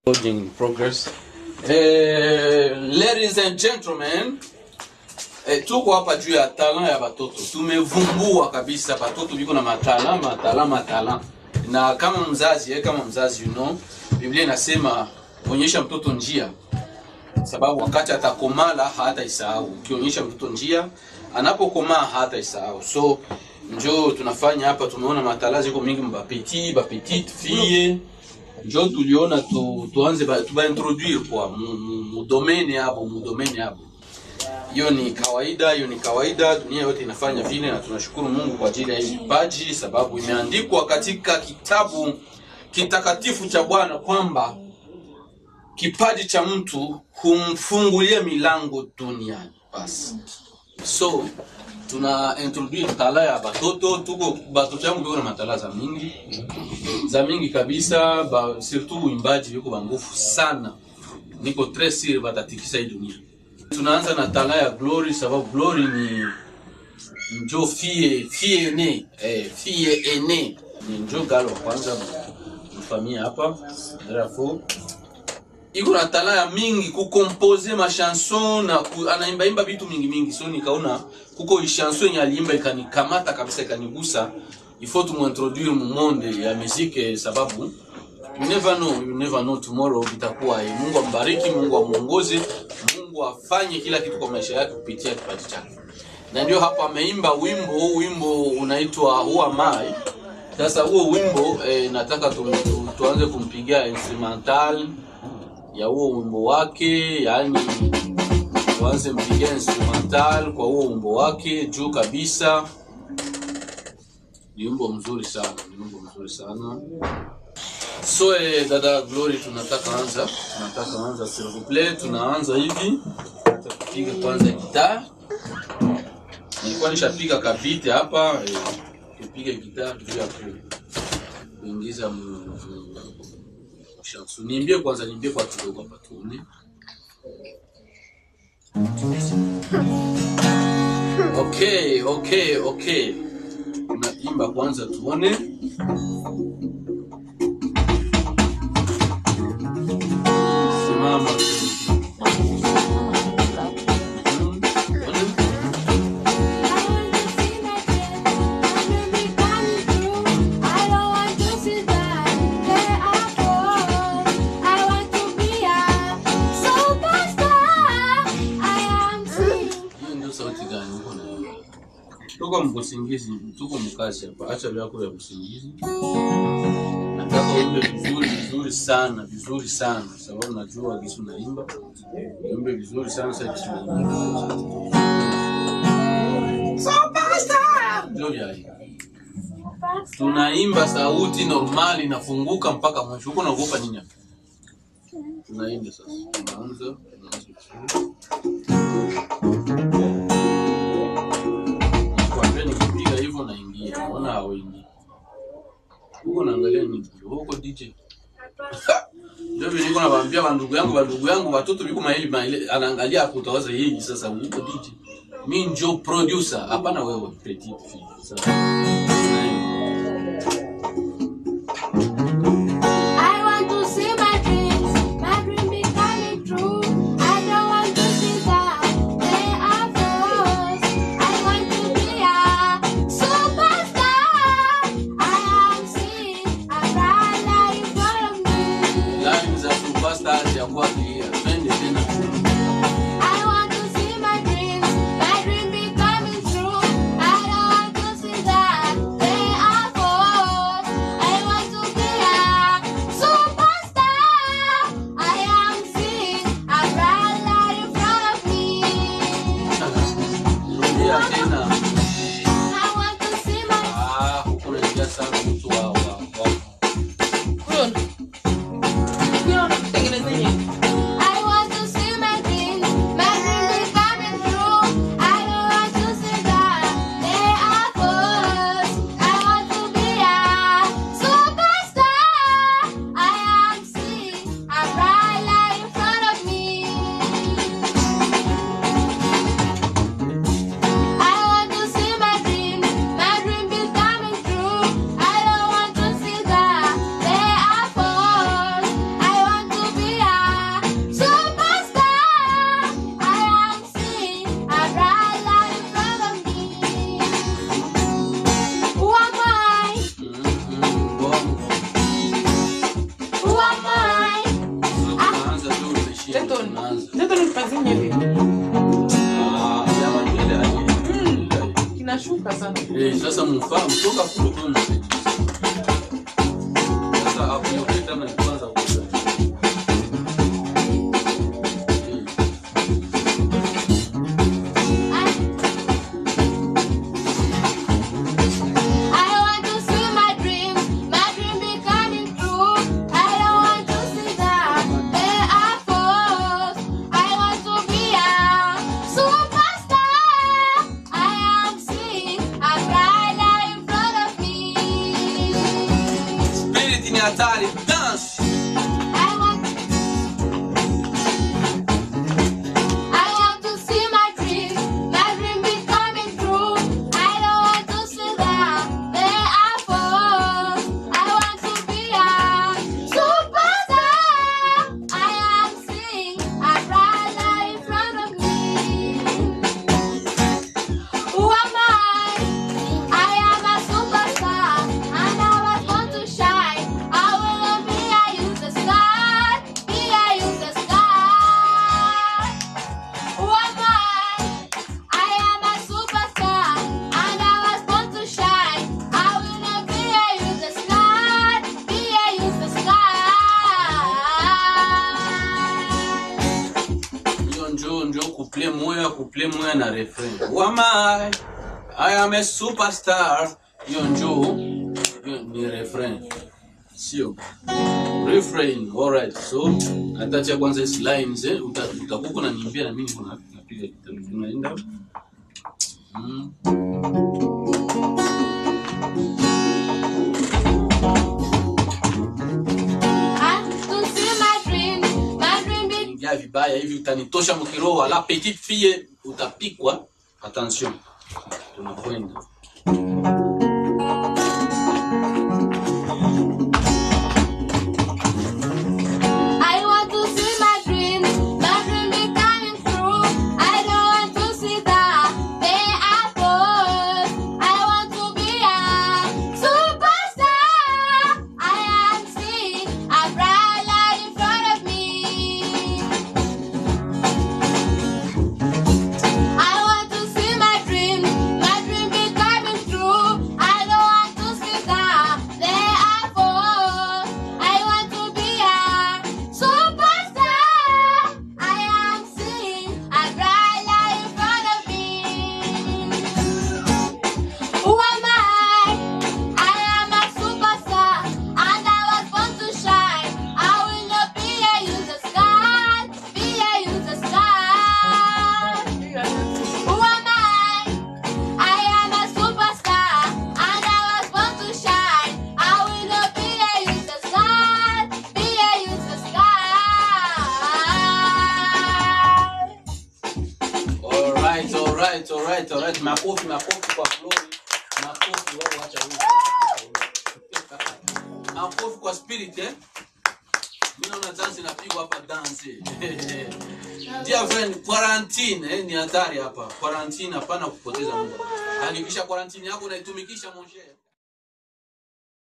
Recording in progress. Eh, ladies and gentlemen, eh, tuko hapa juu ya talent ya batoto. Tumevumbua kabisa batoto biko na matala matala matala, na kama mzazi eh, kama mzazi you know, Biblia inasema onyesha mtoto njia, sababu wakati atakomala hataisahau. Ukionyesha mtoto njia, anapokomaa hataisahau. So njo tunafanya hapa, tumeona matala ziko mingi, bapeti bapetite fille njo tuliona tu, tuanze ba, tubaintroduire kwa mu, mu, mu domaine yabo mu domaine yabo. Hiyo ni kawaida, hiyo ni kawaida, dunia yote inafanya vile, na tunashukuru Mungu kwa ajili ya hii vipaji, sababu imeandikwa katika kitabu kitakatifu cha Bwana kwamba kipaji cha mtu humfungulia milango duniani. Basi so tuna introduce tala ya batoto, tuko batoto yangu biko na matala za mingi za mingi kabisa ba, surtout uimbaji biko bangufu sana, niko tres sure batatikisa hii dunia. Tunaanza na tala ya Glory sababu Glory ni njo fie fie ene eh, fie ene ni njo galo wa kwanza mfamia hapa Rafo iko na tala ya mingi kukompose machanson na ku, anaimbaimba vitu mingi mingi, so nikaona kuko chanson yenye aliimba ikanikamata kabisa ikanigusa, ifo tumuintroduire mu monde ya muziki, sababu you never know, you never know tomorrow vitakuwa. eh. Mungu ambariki, Mungu amuongoze, Mungu afanye kila kitu kwa maisha yake kupitia kipaji chake, na ndio hapa ameimba wimbo, wimbo unaitwa Who Am I. Sasa huo wimbo eh, nataka tu, tu, tuanze kumpigia instrumental ya huo wimbo wake, yani tuanze mpigia instrumental kwa huo wimbo wake juu kabisa. Ni wimbo mzuri sana, ni wimbo mzuri sana. So eh, dada Glory, tunataka anza, tunataka anza s'il vous plaît, tunaanza hivi, tupiga kwanza gitaa. Nilikuwa nishapiga kabite hapa eh, tupige gitaa juu ya ku- kuingiza mu, mu, chanson. Niimbie kwanza, niimbie kwa kidogo hapa tuone. Okay, okay, okay. Unaimba kwanza tuone. Simama. Mm, tuone. Hiyo ndio sauti gani uko naimba? Tuko mkusingizi, tuko mkazi hapa. Acha vyako vya kusingizi. Nataka uimbe vizuri vizuri sana, vizuri sana, sababu najua kisu naimba. Uimbe vizuri sana sasa kisu naimba. Ndio vya hii. Tunaimba sauti normali inafunguka mpaka mwisho. Uko naogopa nini hapa? Tunaimba sasa. Tunaanza, tunaanza vizuri. Kwambia nikipiga hivyo naingia, naona hauingii. Huko naangalia ni huko DJ. Ndio vile niko nawaambia bandugu yangu, bandugu yangu, watoto biko maili maili, anaangalia hapo utawaza yeye sasa huko DJ. Mimi njo producer, hapana wewe petite fille. Sasa. Line za superstars ya kwake, twende tena. I want to see my dreams, my dream be coming true. I don't want to see that Mtoto tunaanza. mtoto nipazie hivi. Ah, ya ile Mm. ile. Kinashuka sana. Eh, sasa mfahamu toka kule kwa Sasa hapo yote kama ni kwanza kuuza. I want to see my dream, my dream becoming true. I don't want to see that they are false. I want to be a superstar. I am seeing a bright light in front of me. Spirit ni hatari, dance. I want, I want to see my dream, my dream becoming true. I don't want to see that they are false. I want to be a superstar. I am seeing a bright light in front of me. Who am I? I am a superstar, and I was born to shine. I will be a user star, be a user star. Who am I? I am a superstar, and I was born to shine. I will be a user star, be a user star. Hiyo njo njo kuple moya kuple moya na refrain. Who am I? I am a superstar. Hiyo njo hiyo ni refrain. Sio. Refrain. Alright. So atacha kwanza hizi lines eh uta- utakuwa unaniambia na mimi kuna napiga kitu tunaenda. Mm. And to see my dream, my dream be Ingia vibaya hivi utanitosha mkiroho la petite fille utapikwa. Attention. Tunakwenda. I want to see my dream, my dream becoming true. I don't want to see that they are false. I want to be a superstar. I am seeing a bright light in front of me. I want to see my dream, my dream becoming true. I don't want to see that they are false. I want to be a superstar. I am seeing a bright light in front of me. Who am I? I am a superstar, and I was born to shine. I will not be a user star, be a user star. Who am I? I am a superstar, and I was born to shine. I will not be a user star, be a user star. Alright, alright, alright, alright. Makofi, makofi kwa Glory. Makofi wao wacha huko. Makofi kwa spirit eh. Mimi naona dance inapigwa hapa dance. Dear friend, quarantine eh, ni hatari hapa. Quarantine hapana kupoteza muda. Hakikisha quarantine yako unaitumikisha mon cher.